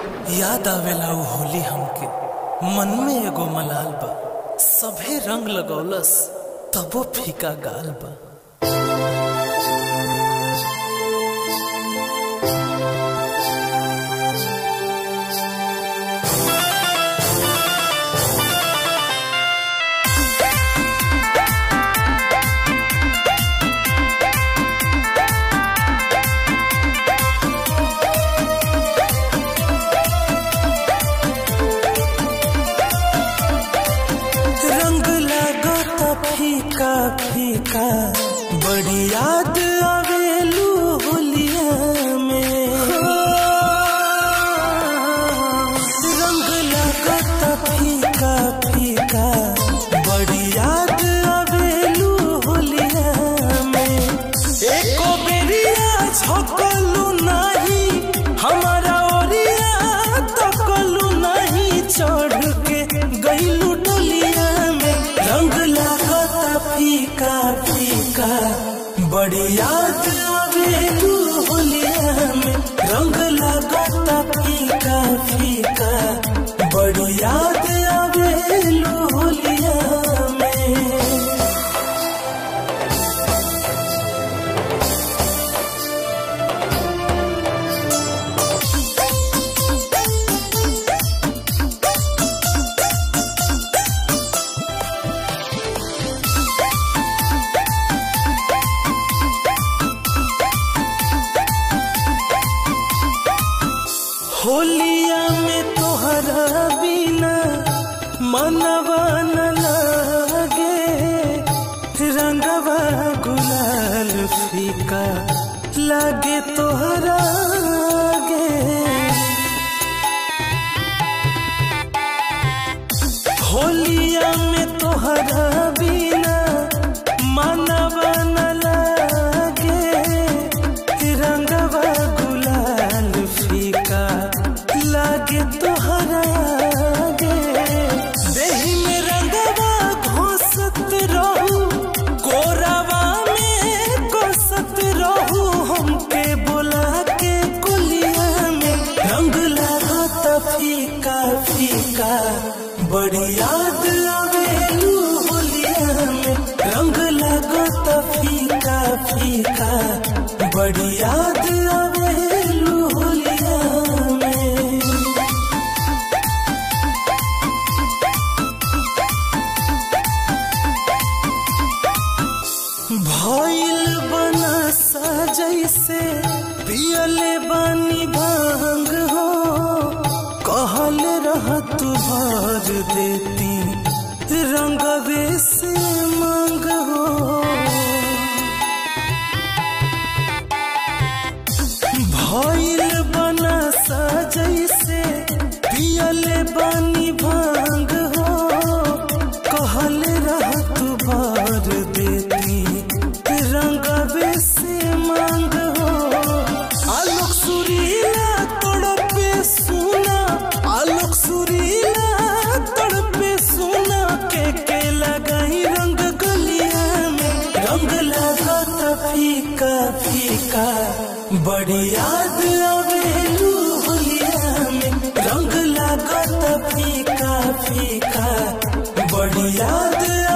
याद आवेला उ होली हमके मन में एगो मलाल बा सभे रंग लगौलस तबो फीका गाल बा रंग लागत फीका फीका बड़ी याद आवेलू होलिया में रंग लागत फीका फीका बड़ी याद आवेलू होलिया में एको बेरिया झकलू नाही हमारा ओरिया तकलू नहीं चढ़ के गईलू डोलिया में रंग लागत फीका फीका बड़ी याद आवेलू होलिया में रंग लागत फीका फीका बड़ी याद आवेलू होलिया में होलिया में तोहरा बिना मनवा न लागे रंगवा गुलाल फीका लागे तोहरा आगे होलिया में तोहरा बिना मनवा न लागे रंगवा गुलाल फीका लागे तोहरा आगे देही में रंगवा घोसत रहू कोरावा में कोसत रहू हमके बोला के कुलिया में रंग लागत फीका फीका बड़ी याद आवेलू होलिया में रंग लागत फीका फीका बड़ी याद आवेलू होलिया में भइल बना जैसे पियले बानी भांग हो कहल रह तू भर देती रंगवे से मांग हो भइल बना जैसे पियले बानी भांग हो कहल रह तू भर देती रंगवे से मांग हो आलोक सुरीला तड़पे सुना आलोक सुरीला तड़पे सुना के के लगाई रंग गलिया में रंग लागत फीका फीका बड़ी याद आवेलू होलिया में रंग लागत फीका फीका बड़ी याद